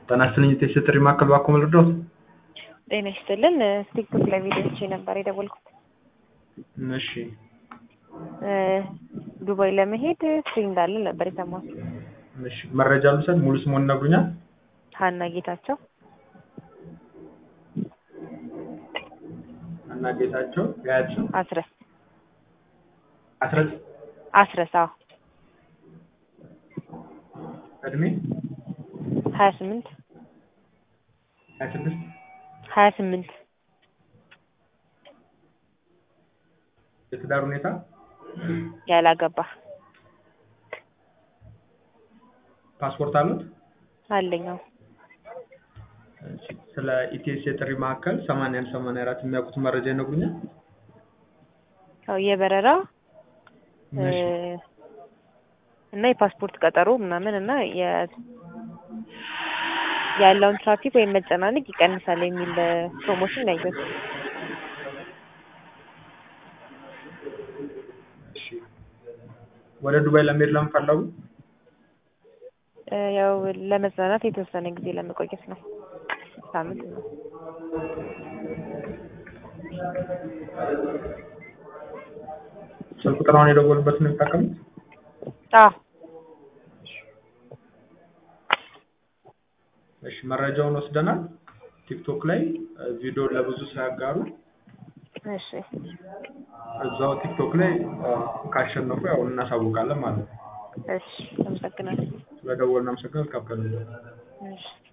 ጤና ይስጥልኝ የቴስት ጥሪ ማዕከል እባክዎ ልርዳዎት? ጤና ይስጥልን ቲክቶክ ላይ ቪዲዮ አይቼ ነበር የደወልኩት። እሺ እ ዱባይ ለመሄድ ፍሪ እንዳለ ነበር የሰማሁት። እሺ መረጃ ልውሰድ ሙሉ ስምዎን ይነግሩኛል? ሀና ጌታቸው ሀና ጌታቸው የአያት ስም አስረስ አስረስ አስረስ አዎ እድሜ ሀያ ስምንት ሀያ ስድስት ሀያ ስምንት የትዳር ሁኔታ ያላገባ ፓስፖርት አሉት? አለኝ አዎ እሺ ስለ ኢቲኤስ የጥሪ ማዕከል ሰማንያ አንድ ሰማንያ አራት የሚያውቁት መረጃ ይነግሩኛል? ያው የበረራ እ እሺ እና የፓስፖርት ቀጠሮ ምናምን እና የ ያለውን ትራፊክ ወይም መጨናነቅ ይቀንሳል የሚል ፕሮሞሽን ነው ያየሁት። እሺ ወደ ዱባይ ለመሄድ ለምን ፈለጉ? እ ያው ለመዝናናት የተወሰነ ጊዜ ለመቆየት ነው። ሳምንት ነው። ስልክ ቁጥሩን የደወሉበትን ነው የሚጠቀሙት? አዎ እሺ መረጃውን ወስደናል። ቲክቶክ ላይ እ ቪዲዮ ለብዙ ሲያጋሩ እሺ እዛው ቲክቶክ ላይ እ ካሸነፉ ያው እናሳውቃለን ማለት ነው። እሺ አመሰግናለሁ። ስለደወልን አመሰግናለሁ። መልካም ቀን ይሁንልዎት። እሺ